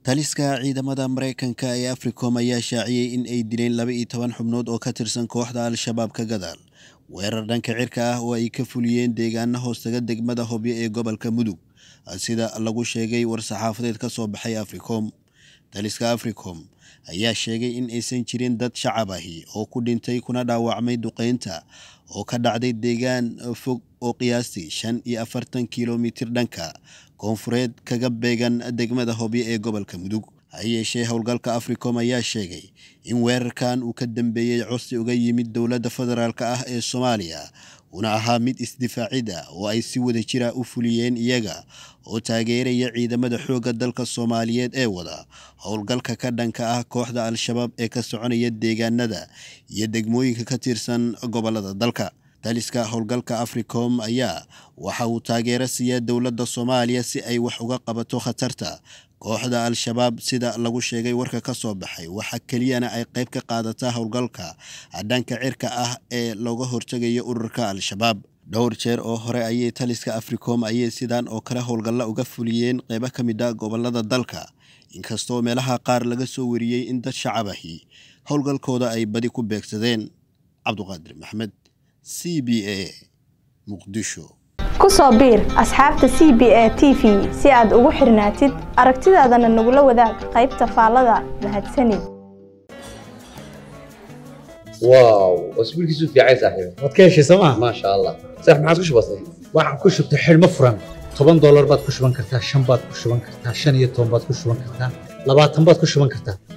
taliska ciidamada maraykanka ee africom ayaa shaaciyey in ay dileen laba iyo toban xubnood oo ka tirsan kooxda al-shabaab ka gadaal weerar dhanka cirka ah oo ay ka fuliyeen deegaana hoostaga degmada hobyo ee gobolka mudug sida lagu sheegay war-saxaafadeed ka soo baxay africom taliska africom ayaa sheegay in aysan jirin dad shacab ahi oo ku dhintay kuna dhaawacmay duqeynta oo ka dhacday deegaan fog oo qiyaastii shan iyo afartan kilomitir dhanka koonfureed kaga beegan degmada hobyo ee gobolka mudug ha yeeshee howlgalka africom ayaa sheegay in weerarkan uu ka dambeeyey codsi uga yimid dowladda federaalk ah ee soomaaliya una ahaa mid isdifaacid ah oo ay si wada jira u fuliyeen iyaga oo taageeraya ciidamada xoogga dalka soomaaliyeed ee wada howlgalka ka dhanka ah kooxda al-shabaab ee ka soconaya deegaanada iyo degmooyinka ka tirsan gobolada dalka taliska howlgalka africom ayaa waxa uu taageero siiya dowladda soomaaliya si ay wax uga qabato khatarta kooxda al-shabaab sida lagu sheegay warka ka soo baxay waxa keliyana ay qayb ka qaadataa howlgalka dhanka cirka ah ee looga hortegayo ururka al-shabaab dhowr jeer oo hore ayay taliska africom ayay sidaan oo kale howlgalla uga fuliyeen qeybo ka mid a gobolada dalka inkastoo meelaha qaar laga soo wariyey in dad shacab ahi howlgalkooda ay badi ku beegsadeen cabduqaadir maxmed c b a muqdisho ku soo biir asxaabta c b a t v si aad ugu xirnaatid aragtidaadana nagula wadaag qaybta faallada mahadsanid واو واسبوع كيسو في عايز صاحبي waad ka heshay sooma ما شاء الله صح ما عاد كش بسيط waxaad ku shubtay xidhmo furan toban doolar baad ku shuban kartaa shan baad ku shuban kartaa shan iyo toban baad ku shuban kartaa labaatan baad ku shuban kartaa